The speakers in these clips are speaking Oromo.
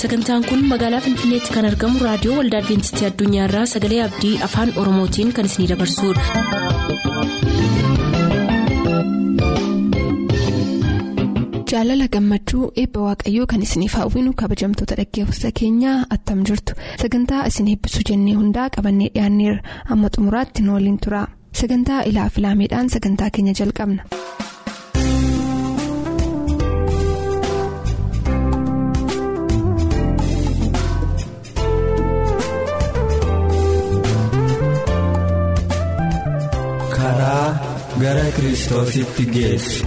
sagantaan kun magaalaa finfinneetti kan argamu raadiyoo waldaa adventistii addunyaarraa sagalee abdii afaan oromootiin kan isinidabarsudha. jaalala gammachuu eebba waaqayyoo kan isiniif hawwinu kabajamtoota dhaggeeffattoota keenyaa attam jirtu sagantaa isin eebbisuu jennee hundaa qabannee dhiyaanneerra amma xumuraatti nu waliin tura sagantaa ilaa filaameedhaan sagantaa keenya jalqabna. karaa gara kiristoositti geessu.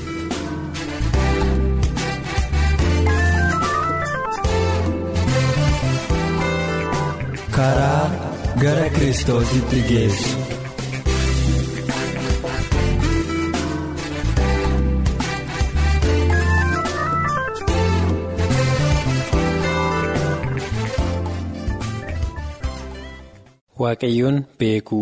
karaa gara kiristoositti geessu. Waaqayyoon beekuu.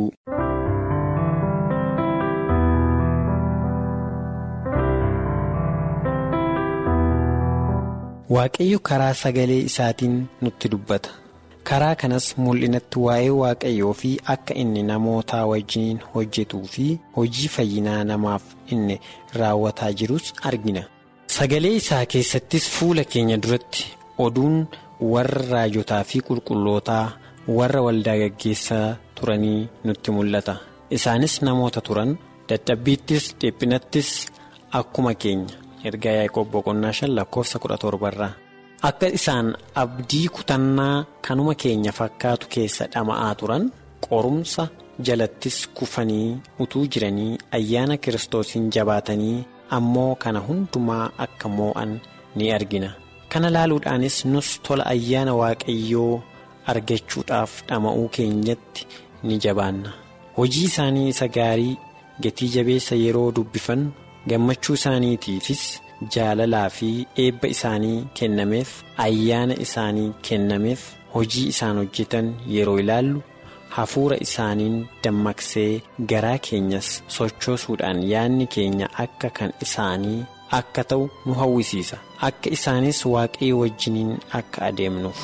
Waaqayyo karaa sagalee isaatiin nutti dubbata. karaa kanas mul'inatti waa'ee waaqayyoo fi akka inni namoota wajjiniin hojjetuu fi hojii fayyinaa namaaf inni raawwataa jirus argina sagalee isaa keessattis fuula keenya duratti oduun warra raajotaa fi qulqullootaa warra waldaa gaggeessaa turanii nutti mul'ata isaanis namoota turan dadhabbiittis dhiphinattis akkuma keenya ergaa yaaqoob boqonnaa shan lakkoofsa kudha torbarraa. akka isaan abdii kutannaa kanuma keenya fakkaatu keessa dhama'aa turan qorumsa jalattis kufanii utuu jiranii ayyaana kiristoosiin jabaatanii ammoo kana hundumaa akka moo'an ni argina kana laaluudhaanis nus tola ayyaana waaqayyoo argachuudhaaf dhama'uu keenyatti ni jabaanna hojii isaanii isa gaarii gatii jabeessa yeroo dubbifan gammachuu isaaniitiifis. jaalalaa fi eebba isaanii kennameef ayyaana isaanii kennameef hojii isaan hojjetan yeroo ilaallu hafuura isaaniin dammaqsee garaa keenyas sochoosuudhaan yaadni keenya akka kan isaanii akka ta'u nu hawwisiisa akka isaanis waaqayyo wajjiniin akka adeemnuuf.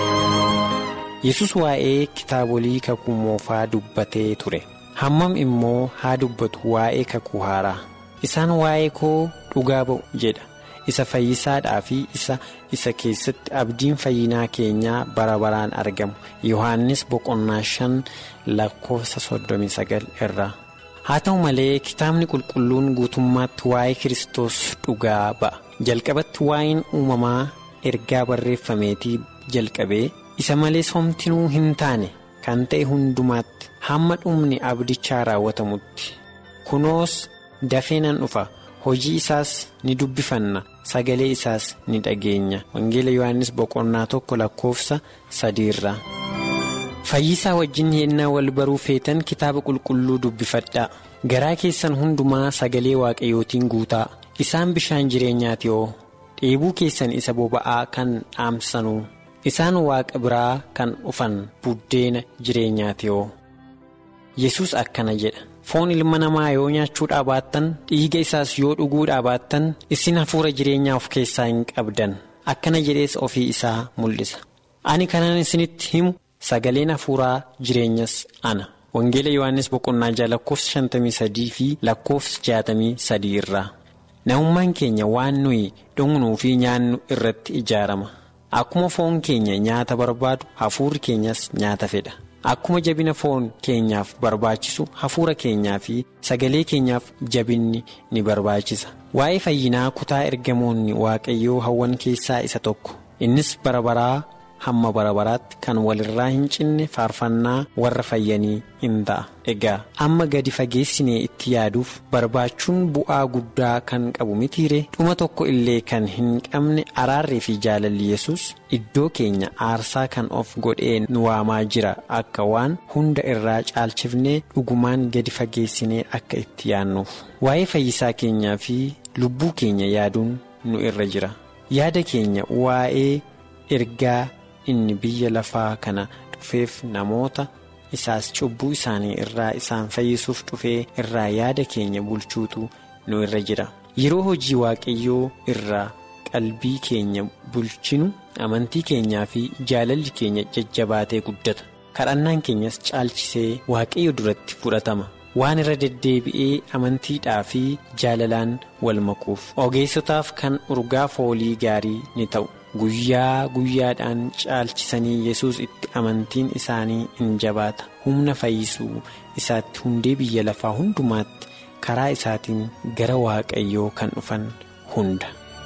yesus waa'ee kitaabolii kakuu moofaa dubbatee ture hammam immoo haa dubbatu waa'ee kakuu haaraa. isaan waa'ee koo dhugaa ba'u jedha isa fayyisaadhaa fi isa isa keessatti abdiin fayyinaa keenyaa bara baraan argamu yohannis boqonnaa shan lakkoofsa soddomii sagal irraa haa ta'u malee kitaabni qulqulluun guutummaatti waa'ee kiristoos dhugaa ba'a jalqabatti waa'een uumamaa ergaa barreeffameetii jalqabee isa malees homtinuu hin taane kan ta'e hundumaatti hamma dhumni abdichaa raawwatamutti kunoos. dafee nan dhufa hojii isaas ni dubbifanna sagalee isaas ni dhageenya wangeela yohannis boqonnaa tokko lakkoofsa sadiirraa fayyisaa wajjin yennaa wal baruu feetan kitaaba qulqulluu dubbifadhaa garaa keessan hundumaa sagalee waaqayyootiin guutaa isaan bishaan jireenyaati oo dheebuu keessan isa boba'aa kan dhaamsanuu isaan waaqa biraa kan dhufan buddeena jireenyaati oo yesus akkana jedha. foon ilma namaa yoo nyaachuudhaa baattan dhiiga isaas yoo dhuguudhaa baattan isin hafuura jireenyaa of keessaa hin qabdan akkana jedhees ofii isaa mul'isa ani kanan isinitti himu sagaleen hafuuraa jireenyas ana wangeela yohannis boqonnaa jaha lakkoofsa shantamii sadii fi lakkoofsa jaatamii sadii irraa namummaan keenya waan nuyi dhugnuu fi nyaannu irratti ijaarama akkuma foon keenya nyaata barbaadu hafuurri keenyas nyaata fedha. akkuma jabina foon keenyaaf barbaachisu hafuura keenyaa fi sagalee keenyaaf jabinni ni barbaachisa waa'ee fayyinaa kutaa ergamoonni waaqayyoo hawwan keessaa isa tokko innis bara baraa hamma bara baraatti kan walirraa hin cinne faarfannaa warra fayyanii hin ta'a egaa amma gadi fageessinee itti yaaduuf barbaachuun bu'aa guddaa kan qabu mitiire dhuma tokko illee kan hin qabne araarrii fi jaalalli yesus iddoo keenya aarsaa kan of godhee nu waamaa jira akka waan hunda irraa caalchifnee dhugumaan gadi fageessinee akka itti yaadnuuf waa'ee fayyisaa keenyaa fi lubbuu keenya yaaduun nu irra jira yaada keenya waa'ee ergaa. inni biyya lafaa kana dhufeef namoota isaas cubbuu isaanii irraa isaan fayyisuuf dhufee irraa yaada keenya bulchuutu nu irra jira yeroo hojii waaqayyoo irraa qalbii keenya bulchinu amantii keenyaa fi jaalalli keenya jajjabaatee guddata kadhannaan keenyas caalchisee waaqayyo duratti fudhatama waan irra deddeebi'ee amantiidhaa fi jaalalaan wal makuuf ogeessotaaf kan urgaa foolii gaarii ni ta'u guyyaa guyyaadhaan caalchisanii yesus itti amantiin isaanii in jabaata humna fayyisuu isaatti hundee biyya lafaa hundumaatti karaa isaatiin gara waaqayyoo kan dhufan hunda.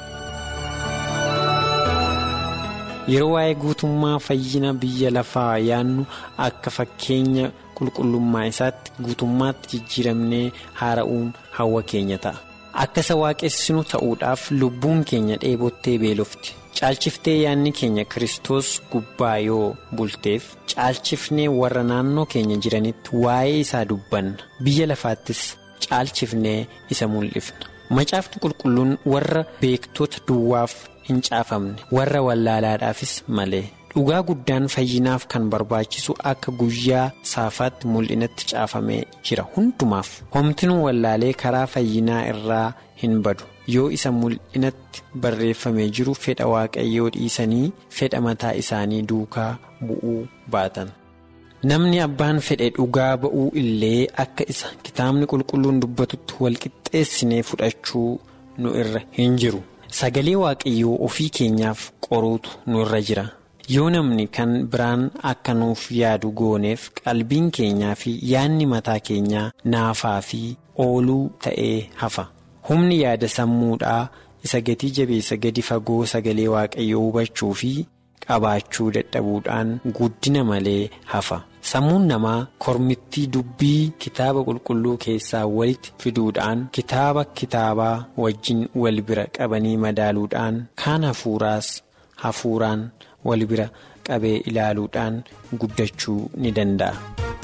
yeroo waa'ee guutummaa fayyina biyya lafaa yaannu akka fakkeenya qulqullummaa isaatti guutummaatti jijjiiramnee haara'uun hawwa keenya ta'a akka isa waaqessinu ta'uudhaaf lubbuun keenya dheebottee beelofti caalchiftee yaanni keenya kristos gubbaa yoo bulteef caalchifnee warra naannoo keenya jiranitti waa'ee isaa dubbanna biyya lafaattis caalchifnee isa mul'ifna macaafni qulqulluun warra beektota duwwaaf hin caafamne warra wallaalaadhaafis malee dhugaa guddaan fayyinaaf kan barbaachisu akka guyyaa saafaatti mul'inatti caafamee jira hundumaaf homtinuu wallaalee karaa fayyinaa irraa hin badu yoo isa mul'inatti barreeffamee jiru fedha waaqayyoo dhiisanii fedha mataa isaanii duukaa bu'uu baatan. namni abbaan fedhe dhugaa ba'uu illee akka isa kitaabni qulqulluun dubbatutti walqixxeessinee fudhachuu nu irra hin jiru. sagalee waaqayyoo ofii keenyaaf qoruutu nu irra jira yoo namni kan biraan akka nuuf yaadu gooneef qalbiin keenyaa fi yaadni mataa keenyaa naafaa fi ooluu ta'ee hafa humni yaada sammuudhaa isa gatii jabeessa gadi fagoo sagalee waaqayyoo hubachuu fi qabaachuu dadhabuudhaan guddina malee hafa sammuun namaa kormittii dubbii kitaaba qulqulluu keessaa walitti fiduudhaan kitaaba kitaabaa wajjin wal bira qabanii madaaluudhaan kaan hafuuraas hafuuraan wal bira qabee ilaaluudhaan guddachuu ni danda'a.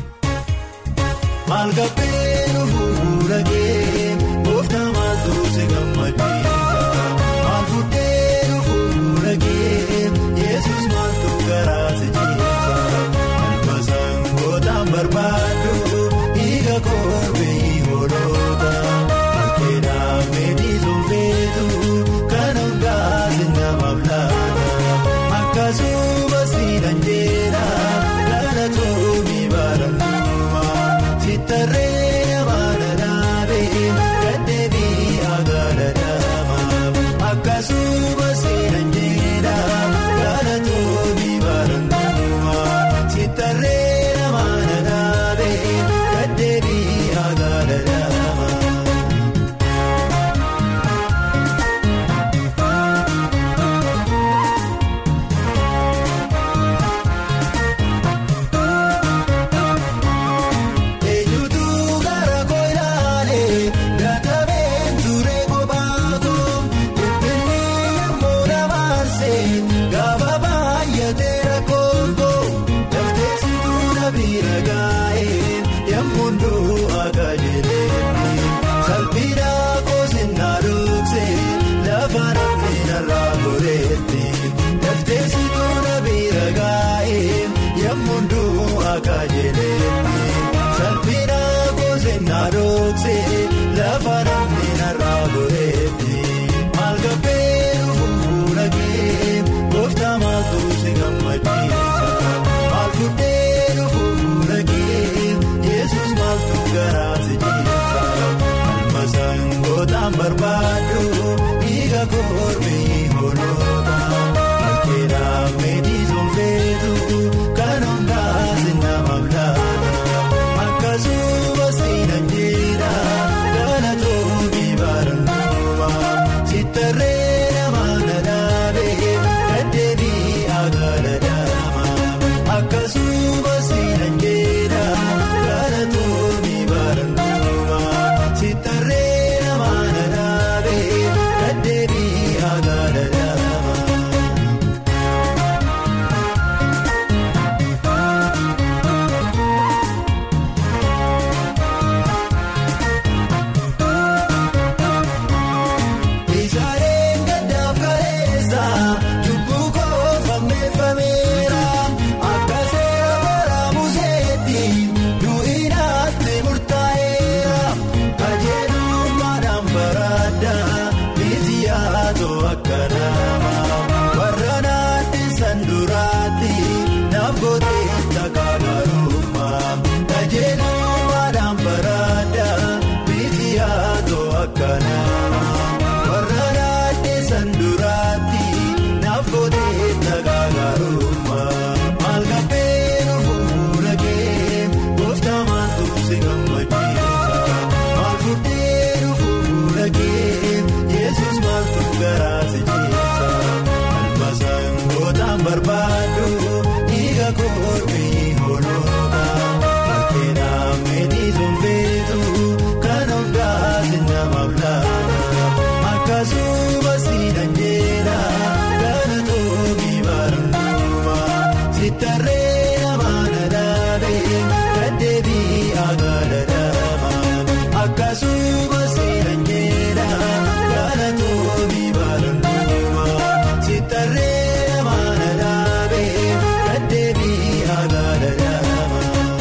barbaadu dhiiga koorbeeyi hoolota bakkeedhaan meetii soofeetu kan hundaasi namaaf laata akkasuma siidhan jeera gara toobii baaramuuma sitarree namaana dhaabee gaddeebii agaala dhaama akkasuma siidhan jeera gara toobii baaramuuma sitarree. barbaadu dhiiga koorbii hoolota bakkeenaa meetii sonfeetu kan of gaasi namaaf laata akkasuma siidhan jeera kana toobii baranuma sitarree namaana dhaabee gaddeebii agaadha dhaama akkasuma siidhan jeera kana toobii baranuma sitarree namaana dhaabee gaddeebii agaadha dhaama.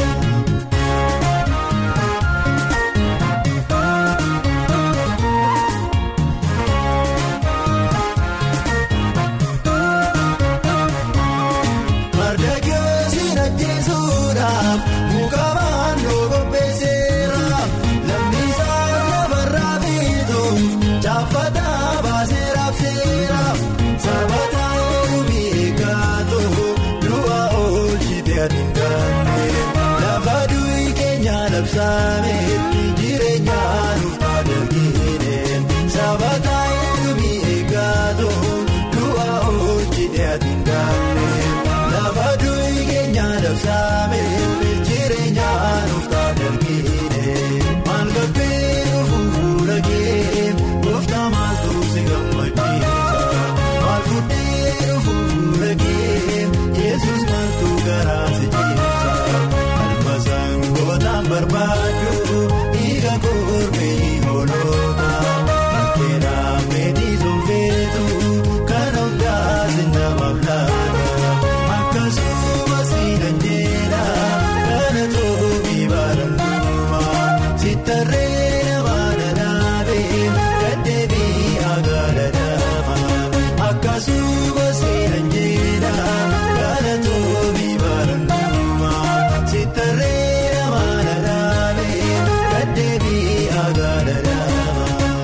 Mardaakiyoosiin ajjeesuudhaaf muka baandoo qopheesseera lammiisaa lafarraa biituuf chaafataa baasee raabseera sabataa eegubii eeggatoo du'a oolchite adiin gaannee lafa du'i keenya labsaameetti jireenya nuuf tajaajileeneen sabataa eegubii eeggatoo du'a oolchite adiin gaannee. Lafa du'i keenya dabsaamee jireenya nuuf tajaajile maal gabbee fuula kee gooftaa maaltu si gammachiisa maal fuudhee fuula kee yesus maaltu garaa si ciisa almasaan gootaan barbaadu dhiiga koorbii hoolota bakkeenaa meetii sonfeetu kan of gaasi namaaf laata. Akkasuma siidhan jeera kana toobii baranuma sitarree namaana dhaabee gaddeebii agaadha dhaama. Akkasuma siidhan jeera kana toobii baranuma sitarree namaana dhaabee gaddeebii agaadha dhaama.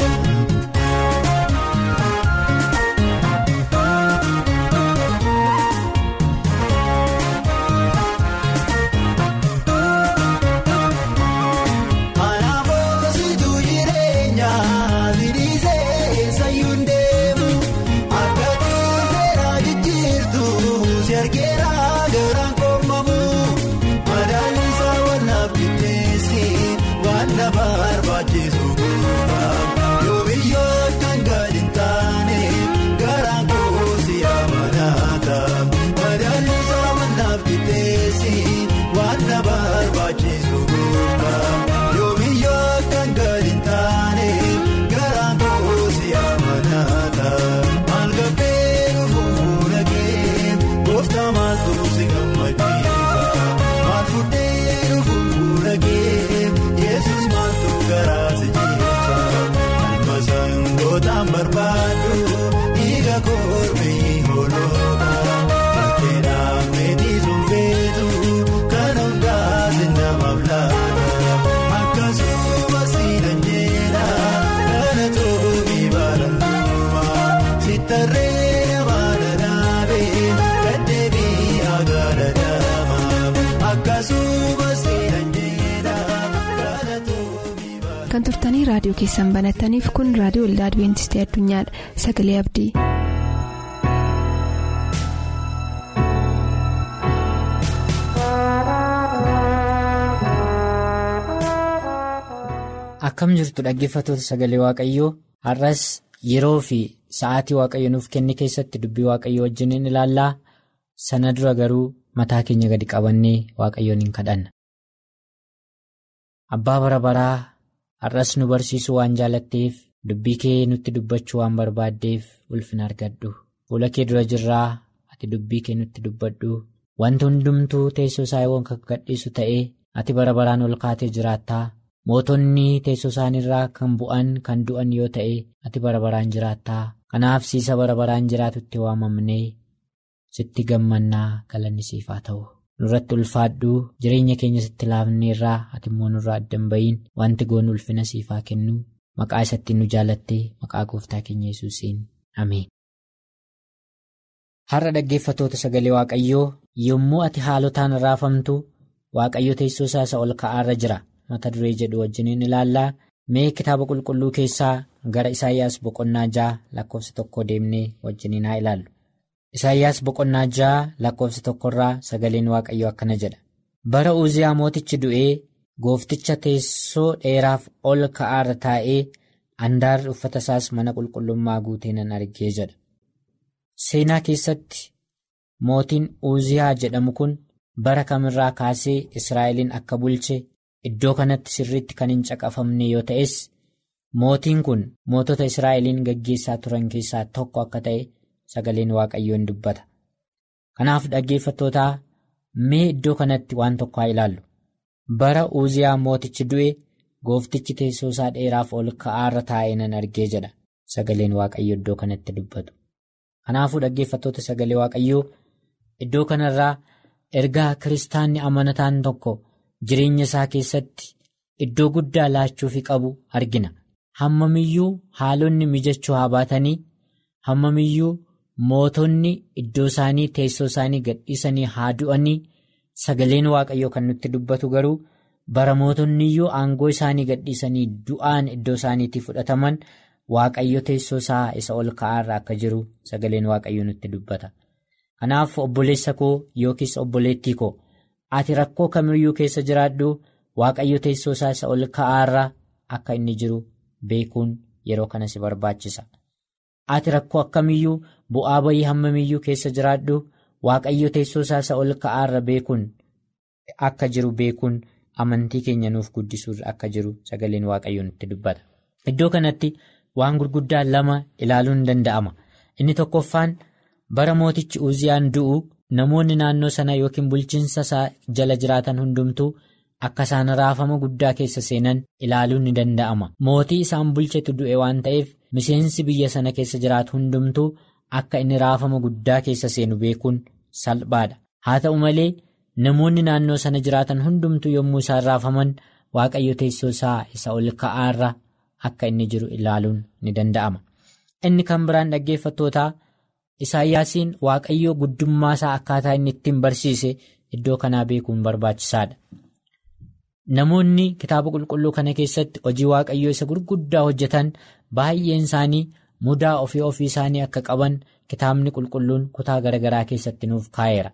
Anaafositu jireenya zidisee sayyuun deemu akka tiiseera jijjiirtu si argeera garaan qoomamu madaaliisa wannaaf qixxeessi waan na barbaachisu guutaa yoo biyyoo kan gadi hin taane garaan koosi amanaata madaaliisa wannaaf qixxeessi waan na barbaachisu guutaa. Yoo biyyoo kan gadi hin taane garaan koosi amanaata maal gabbee fuula kee gooftaa maaltu si gammachiisa maal fuudhee fuula kee yesus maaltu garaa si ciisa almasaan gootaan barbaadu dhiiga koorbii hoolota bakkeenaa meetii sonfeetu kan of gaasi namaaf laata. Akkasuma siidhan jeera kana toobii baranuma sitarree namaana dhaabee gaddeebii agaadha dhaama. Akkasuma siidhan jeera kana toobii baranuma. kan turtanii raadiyoo keessan banattaniif kun raadiyoo waldaa adibeentistii addunyaadha sagalee abdii. Akkam jirtu dhaggeeffattoota sagalee Waaqayyoo har'as yeroo fi sa'aatii Waaqayyo nuuf kenne keessatti dubbii Waaqayyoo wajjiniin ilaallaa sana dura garuu mataa keenya gadi qabannee Waaqayyoon hin kadhanna. Abbaa bara baraa har'as nu barsiisuu waan jaalatteef dubbii kee nutti dubbachuu waan barbaaddeef ulfina argadhu. Fuula kee dura jirraa ati dubbii kee nutti dubbadhu. Wanti hundumtuu teessoo isaa kan gadhiisu ta'ee ati bara baraan ol kaatee jiraattaa. Mootonni teessoo isaaniirraa kan bu'an kan du'an yoo ta'e ati bara baraan jiraattaa. Kanaaf siisa bara baraan jiraatutti waamamnee sitti gammannaa galanni siif haa ta'u. Nurratti ulfaadhu jireenya keenya sitti laafneerraa ati immoo nurraa adda hin ba'iin wanti goonu ulfina siif haa kennu maqaa isatti nu jaalatte maqaa gooftaa keenya yesuusiin ameen. Har'a dhaggeeffatoota sagalee Waaqayyoo yommuu ati haalotaan raafamtu Waaqayyo teessoo isaa isa ol ka'aarra jira. mata duree jedhu wajjiniin ilaallaa mee kitaaba qulqulluu keessaa gara Isaayyaas boqonnaa ja'a lakkoofsa tokko deemnee wajjiniin haa ilaallu. Isaayyaas boqonnaa ja'a lakkoofsa tokkorraa sagaleen waaqayyoo akkana jedha. Bara Uziyaa mootichi du'ee goofticha teessoo dheeraaf ol ka'aarra taa'ee handaarri uffata isaas mana qulqullummaa guutee nan argee jedha. Seenaa keessatti mootiin Uziyaa jedhamu kun bara kamirraa kaasee Israa'eliin akka bulche iddoo kanatti sirriitti kan hin caqafamne yoo ta'es mootiin kun mootota Israa'eliin gaggeessaa turan keessaa tokko akka ta'e sagaleen waaqayyoon dubbata. Kanaaf dhaggeeffattootaa mee iddoo kanatti waan tokko haa ilaallu. Bara Uziyaa mootichi du'e gooftichi teessoo isaa dheeraaf ol ka'aarra taa'ee nan argee jedha sagaleen waaqayyoo iddoo kanatti dubbatu. Kanaafuu dhaggeeffattoota sagalee waaqayyoo iddoo kanarraa ergaa kiristaanni amanataan tokko jireenya isaa keessatti iddoo guddaa laachuufi qabu argina. Hammamiyyuu haalonni mijachuu haa baatanii hammamiyyuu mootonni iddoo isaanii teessoo isaanii gadhiisanii haa du'anii sagaleen waaqayyoo kan nutti dubbatu garuu bara mootonniyyuu aangoo isaanii gadhiisanii du'aan iddoo isaaniitti fudhataman waaqayyo teessoo isaa isa ol ka'aarra akka jiru sagaleen waaqayyoo nutti dubbata. Kanaaf obboleessa koo yookiis obboleettii koo ati rakkoo kamiyyuu keessa jiraadhu waaqayyo teessoo isaa isa ol ka'aarra akka inni jiru beekuun yeroo kana si barbaachisa. Ati rakkoo akkamiyyuu bu'aa bayii hammamiyyuu keessa jiraadhu waaqayyo teessoo isaa isa ol ka'aarra beekuun akka jiru beekuun amantii keenya nuuf guddisuurra akka jiru sagaleen waaqayyoo nutti dubbata. Iddoo kanatti waan gurguddaa lama ilaaluun ni danda'ama. Inni tokkoffaan bara mootichi Uziyaan du'u namoonni naannoo sana yookiin bulchiinsa isaa jala jiraatan hundumtuu akka isaan raafama guddaa keessa seenan ilaaluun ni danda'ama. Mootii isaan bulchetu du'e waan ta'eef miseensi biyya sana keessa jiraatu hundumtuu akka inni raafama guddaa keessa seenu beekuun salphaadha. Haa ta'u malee namoonni naannoo sana jiraatan hundumtuu yommuu isaan raafaman waaqayyo teessoo isaa isa ol ka'aarra akka inni jiru ilaaluun ni danda'ama. Inni kan biraan dhaggeeffattootaa Isaayyaasiin waaqayyoo guddummaa isaa akkaataa inni ittiin barsiise iddoo kanaa beekuun barbaachisaadha. Namoonni kitaaba qulqulluu kana keessatti hojii waaqayyoo isa gurguddaa hojjetan baay'een isaanii mudaa ofii ofii isaanii akka qaban kitaabni qulqulluun kutaa garaagaraa keessatti nuuf kaa'eera.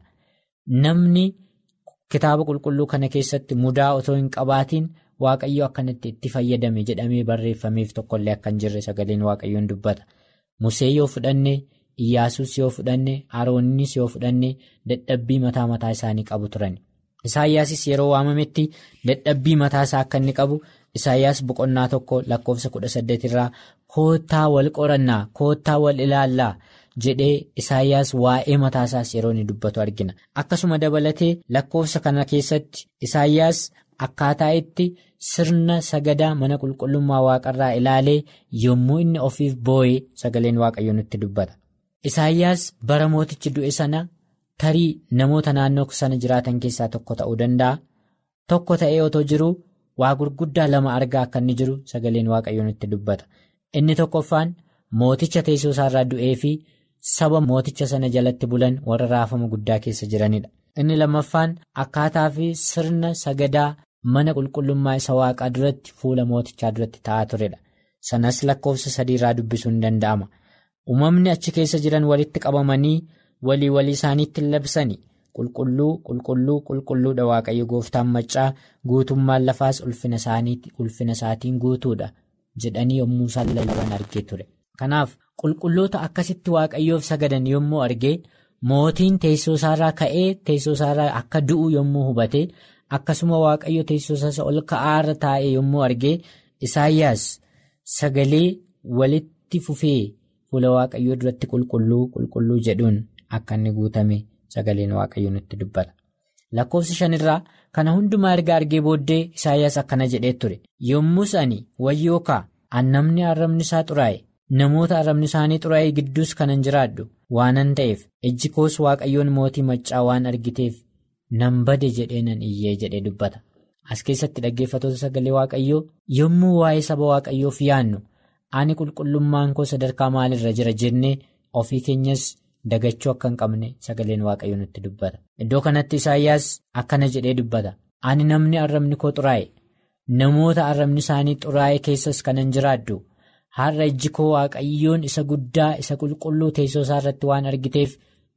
Namni kitaaba qulqulluu kana keessatti mudaa otoo hin qabaatiin waaqayyo akkanatti itti fayyadame jedhamee barreeffameef tokkollee akka hin jirre sagaleen waaqayyoon dubbata. Musee yoo fudhanne Iyyaasuus yoo fudhanne Aroonnis yoo fudhanne dadhabbii mataa mataa isaanii qabu turan. Isaayyaasis yeroo waamametti dadhabbii mataa isaa akka inni qabu Isaayyaas boqonnaa tokko lakkoofsa kudha saddeet irraa koottaa wal qorannaa koottaa wal ilaallaa jedhee Isaayyaas waa'ee mataa isaas yeroo inni dubbatu argina. Akkasuma dabalatee lakkoofsa kana keessatti Isaayyaas akkaataa itti sirna sagadaa mana qulqullummaa waaqarraa ilaalee yommuu inni ofiif boo'ee sagaleen waaqayyoo nutti dubbata. Isaayyaas bara mootichi du'e sana tarii namoota naannoo sana jiraatan keessaa tokko ta'uu danda'a. Tokko ta'ee otoo jiru waa gurguddaa lama argaa akka inni jiru sagaleen waaqayyoo nutti dubbata. Inni tokkoffaan mooticha teessoo isaarraa du'ee fi saba mooticha sana jalatti bulan warra raafama guddaa keessa jiranidha. Inni lammaffaan akkaataa fi sirna sagadaa mana qulqullummaa isa waaqaa duratti fuula mootichaa duratti ta'aa turedha. Sanas lakkoofsa sadiirraa dubbisuun ni danda'ama. Uumamni achi keessa jiran walitti qabamanii walii walii isaaniitti labsani. Qulqulluu qulqulluu qulqulluudha waaqayyo gooftaan maccaa guutummaan lafaas ulfina isaatiin guutuudha jedhanii yommuu isaan lallaban argee ture. Kanaaf qulqulloota akkasitti waaqayyoof sagadan yommuu argee mootiin teessoo isaarraa ka'ee teessoo isaarraa akka du'u yommuu hubate akkasuma waaqayyo teessoo isaa ol ka'aarra taa'e yommuu argee Isaayyaas sagalee walitti fufee. Fuula waaqayyoo duratti qulqulluu qulqulluu jedhuun akka inni guutame sagaleen waaqayyoo nutti dubbata. Lakkoofsa shanirraa kana hundumaa erga argee booddee Isaayyaas akkana jedhee ture. Yommus ani wayyoo kaa annamni arrabni isaa xuraa'e namoota arrabni isaanii xuraa'ee gidduus kanan jiraadhu waanan ta'eef ijji koos waaqayyoon mootii maccaa waan argiteef nan bade jedhee nan iyyee jedhee dubbata. As keessatti dhaggeeffatoota sagalee waaqayyoo yommuu waa'ee saba waaqayyoof yaannu. Ani qulqullummaan koo sadarkaa maalirra jira jennee ofii keenyas dagachuu akka hin qabne sagaleen waaqayyoo nutti dubbata. Iddoo kanatti Isaayyaas akkana jedhee dubbata. Ani namni arrabni koo xuraa'e namoota arrabni isaanii xuraa'e keessas kanan jiraadhu har'a ijji koo waaqayyoon isa guddaa isa qulqulluu teessoo isaa irratti waan argiteef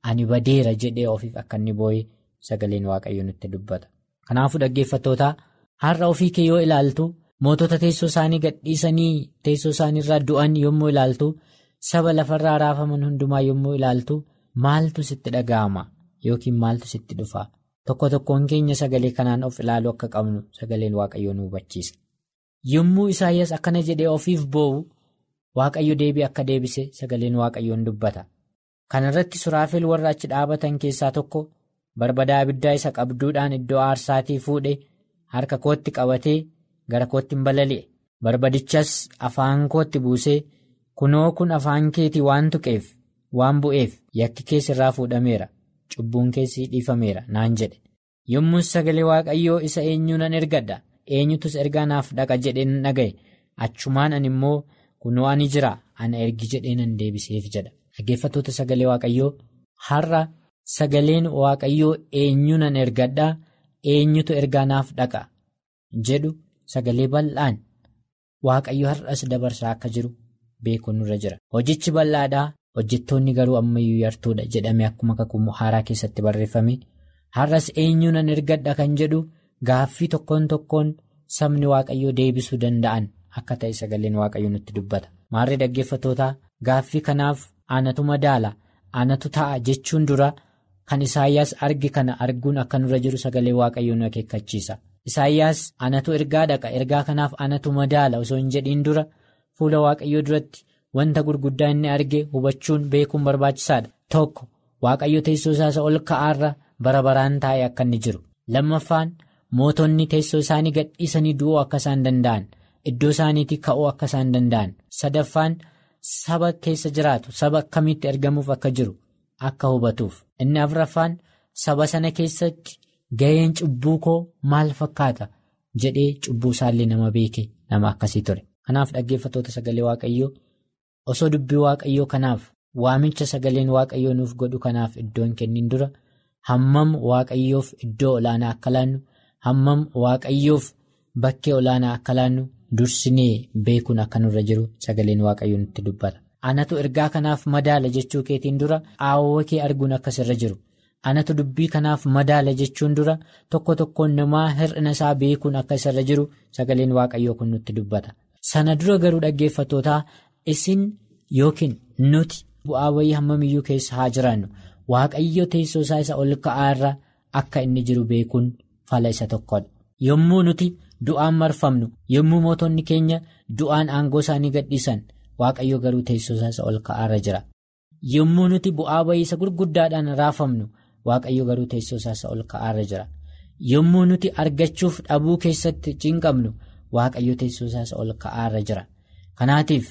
ani badeera jedhee ofiif akka inni boo'e sagaleen waaqayyo nutti dubbata. Kanaafuu dhaggeeffattoota har'a ofii kee yoo ilaaltu mootota teessoo isaanii gadhiisanii teessoo isaaniirraa du'an yommuu ilaaltu saba lafarraa raafaman hundumaa yommuu ilaaltu maaltu sitti dhaga'ama yookiin maaltu sitti dhufa tokko tokkoon keenya sagalee kanaan of ilaaluu akka qabnu sagaleen waaqayyo nu hubachiisa. Yommuu Isaayyaas akkana jedhee ofiif boo'u waaqayyo deebii akka deebise sagaleen waaqayyoon dubbata. Kana irratti suraafel warra achi dhaabatan keessaa tokko barbadaa abiddaa isa qabduudhaan iddoo aarsaatii fuudhe harka kootti qabatee gara kootti hin balali'e. Barbadichas afaan kootti buusee kunoo kun afaan keetii waan tuqeef waan bu'eef yakki keessa irraa fuudhameera cubbuun keessi dhiifameera naan jedhe. Yommus sagalee waaqayyoo isa eenyuu nan ergadha eenyutus ergaa naaf dhaqa jedhee nan dhaga'e achumaan ani immoo kunoo ani jira ana ergi jedhee nan deebiseef jedha. Dhaggeeffattoota sagalee waaqayyoo har'a sagaleen waaqayyoo eenyu nan ergadhaa eenyutu ergaa naaf dhaqa jedhu sagalee bal'aan waaqayyo har'as dabarsaa akka jiru beekuun nurra jira. Hojichi bal'aadhaa hojjettoonni garuu ammayyuu yartuudha jedhamee akkuma kakuu haaraa keessatti barreeffame har'as eenyu nan ergadha kan jedhu gaaffii tokkoon tokkoon sabni waaqayyoo deebisuu danda'an akka ta'e sagaleen waaqayyoo nutti dubbata. Maarree dhaggeeffattootaa gaaffii kanaaf. Aanatu madaala aanatu ta'a jechuun dura kan Isaayyaas arge kana arguun akka nurra jiru sagalee waaqayyoon nu akeekkachiisa. Isaayyaas aanatu ergaa dhaqa ergaa kanaaf aanatu madaala osoo hin jedhiin dura fuula waaqayyoo duratti wanta gurguddaa inni arge hubachuun beekuun barbaachisaadha. Tokko waaqayyo teessoo isaa ol ka'aarra bara baraan taa'e akka inni jiru. Lammaffaan mootonni teessoo isaanii gadhiisanii du'uu akka isaan danda'an iddoo isaaniitii ka'uu akka isaan danda'an. Sadaffaan. Saba keessa jiraatu saba akkamitti ergamuuf akka jiru akka hubatuuf inni afuraffaan saba sana keessatti ga'een cubbuu koo maal fakkaata jedhee cubbuu isaallee nama beeke nama akkasii ture. Kanaaf dhaggeeffattoota sagalee waaqayyoo osoo dubbii waaqayyoo kanaaf waamicha sagaleen waaqayyoo nuuf godhu kanaaf iddoon kennin dura hammam waaqayyoof iddoo olaanaa akka laannu hammam waaqayyoof bakkee olaanaa akka laannu. Dursinee beekuun akka nurra jiru sagaleen waaqayyoo nutti dubbata. Anatu ergaa kanaaf madaala jechuu keetiin dura aawwa kee arguun akkasirra jiru. Anatu dubbii kanaaf madaala jechuun dura tokko tokkoon namaa hir'ina isaa beekuun akka isarra jiru sagaleen waaqayyoo kun nutti dubbata. Sana dura garuu dhaggeeffattootaa isin yookiin nuti bu'aa wayii hammamiyyuu keessa haa jiraannu waaqayyo teessoo isaa isa ol ka'aarra akka inni jiru beekuun fala isa tokkodha. Yommuu nuti. Du'aan marfamnu yommuu mootonni keenya du'aan aangoo isaanii gadhiisan waaqayyo garuu teessoo isaa ol ka'aarra jira. Yommuu nuti bu'aa ba'iisa gurguddaadhaan raafamnu waaqayyo garuu teessoo isaa ol ka'aarra jira. Yommuu nuti argachuuf dhabuu keessatti cinqabnu waaqayyo teessoo isaa ol ka'aarra jira. Kanaatiif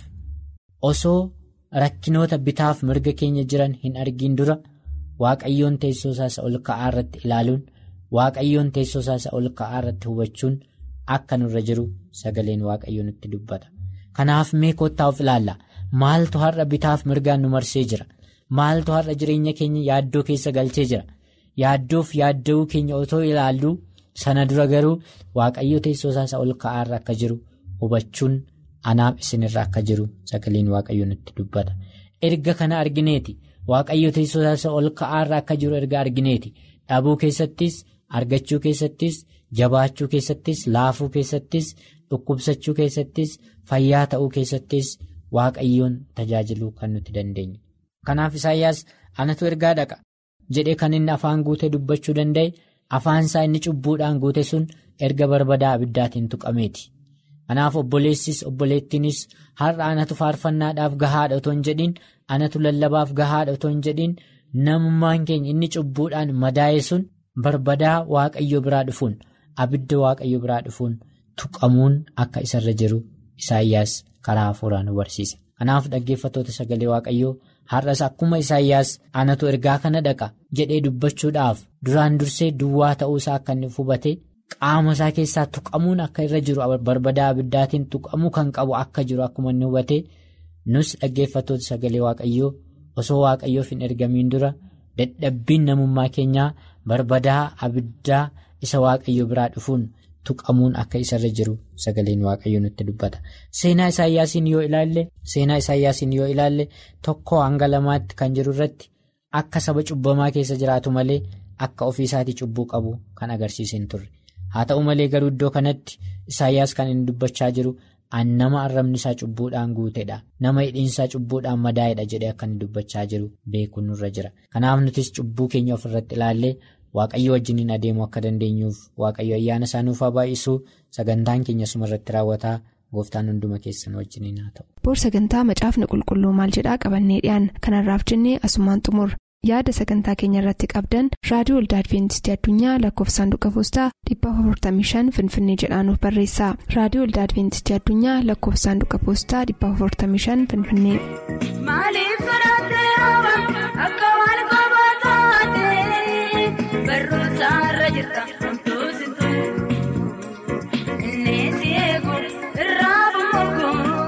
osoo rakkinoota bitaaf mirga keenya jiran hin argin dura waaqayyoon teessoo isaa ol ka'aarratti ilaaluun waaqayyoon teessoo isaa ol ka'aarratti hubachuun. Akka nurra jiru sagaleen waaqayyoo nutti dubbata. Kanaaf mee kottaa of ilaalla. Maaltu har'a bitaaf mirgaan nu marsee jira? Maaltu har'a jireenya keenya yaaddoo keessa galchee jira? Yaaddoof yaadda'uu keenya otoo ilaallu sana dura garuu waaqayyo teessoo isaa ol ka'aarra akka jiru hubachuun anaaf isinirra akka jiru sagaleen waaqayyoo nutti dubbata. Erga kana argineeti. Waaqayyo teessoo isaa ol ka'aarra akka jiru erga argineeti. Dhabuu keessattis, argachuu keessattis. Jabaachuu keessattis laafuu keessattis dhukkubsachuu keessattis fayyaa ta'uu keessattis waaqayyoon tajaajiluu kan nuti dandeenyu. Kanaaf Isaayyaas anatu ergaa dhaqa jedhee kan inni afaan guutee dubbachuu danda'e afaan isaa inni cubbuudhaan guute sun erga barbadaa abiddaatiin tuqameeti. Kanaaf obboleessis obboleettiinis har'a anatu faarfannaadhaaf gahaadha otoo hin jedhiin anatu lallabaaf gahaadha otoo hin jedhiin namummaan keenya inni cubbuudhaan madaa'e sun barbadaa waaqayyo biraa dhufuun. Abidda waaqayyo biraa dhufuun tuqamuun akka isarra jiru Isaayyaas karaa hafuuraan nu barsiisa. Kanaaf dhaggeeffattoota sagalee waaqayyoo har'as akkuma Isaayyaas anatu ergaa kana dhaqa jedhee dubbachuudhaaf duraan dursee duwwaa ta'uu isaa akka inni hubate qaama isaa keessaa tuqamuun akka irra jiru barbadaa abiddaatiin tuqamuu kan qabu akka jiru akkuma inni hubate nus dhaggeeffattoota sagalee waaqayyoo osoo waaqayyoof hin ergamiin dura dadhabbiin namummaa keenyaa barbadaa abiddaa. isa waaqayyo biraa dhufuun tuqamuun akka isarra jiru sagaleen waaqayyo nutti dubbata seenaa isaayyaasiin yoo ilaalle seenaa isaayyaasiin yoo ilaalle tokko hanga lamaatti kan jiru irratti akka saba cubbamaa keessa jiraatu malee akka ofii isaatii cubbuu qabu kan agarsiise hin turre haa ta'u malee garuu iddoo kanatti isaayyaas kan inni dubbachaa jiru an nama arrabni isaa cubbuudhaan guuteedha nama hidhiinsaa cubbuudhaan madaa'edha jedhee akka inni dubbachaa jiru beekuun nurra jira kanaaf nutis cubbuu keenya ofirratti ilaallee waaqayyo wajjiniin adeemuu akka dandeenyuuf waaqayyo ayyaana isaa nuuf haa baay'isuu sagantaan keenya sumarratti raawwataa. gooftaan hunduma keessan wajjiniin haa ta'u. boor sagantaa macaafni qulqulluu maal jedhaa qabannee dhiyaan kanarraaf jennee asumaan xumur yaada sagantaa keenya irratti qabdan raadiyoo waldaa adventistii addunyaa lakkoofsa saanduqa poostaa 455 finfinnee jedhaanuf barreessa raadiyoo waldaa adventistii addunyaa lakkoofsa saanduqa poostaa 455 finfinnee. Maaliif sodaattee roba akka waan kophaa taatee barruusaa irra jirta homtuu situ inni si eegu irraa bumuugu.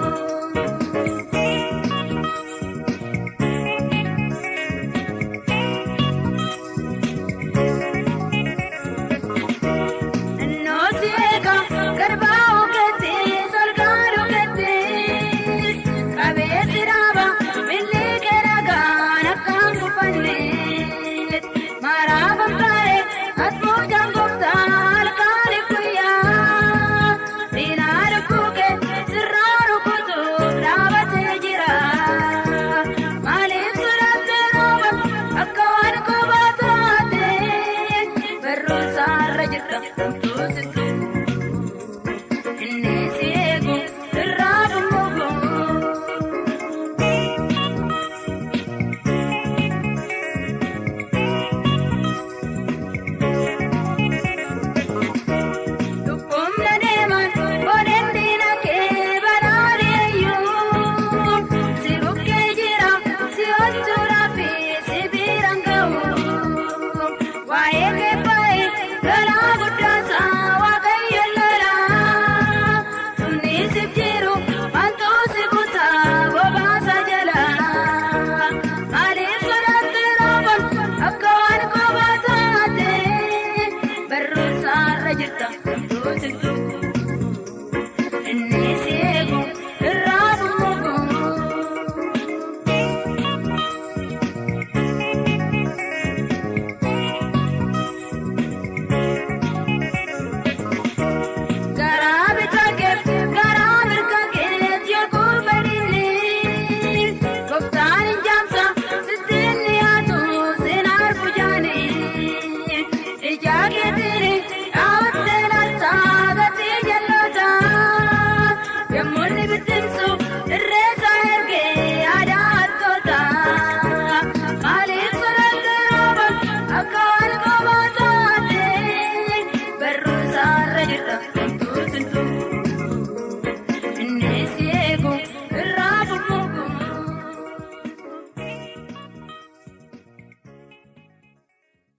Innoo si eega garbaa ogeettii solgaa dhugeettii qabeessi dhaaba milli keeragaan akkaan kufanne maraa bambaaree asbuu jaangoftaa halkaanii guyyaa diinaa lukkuukee sirraa rukutuuf dhaabatee jira maaliif sodaattee rooba akka waan kophaa taatee barruusaa irra jirta homtuu situ. Inni si eegu irraa bumuugu. Dubbumna deeman boodeen diina kee badhaadheeyyuu si bukkee jira si hojjuudhaa fi si biraan ga'u waa'ee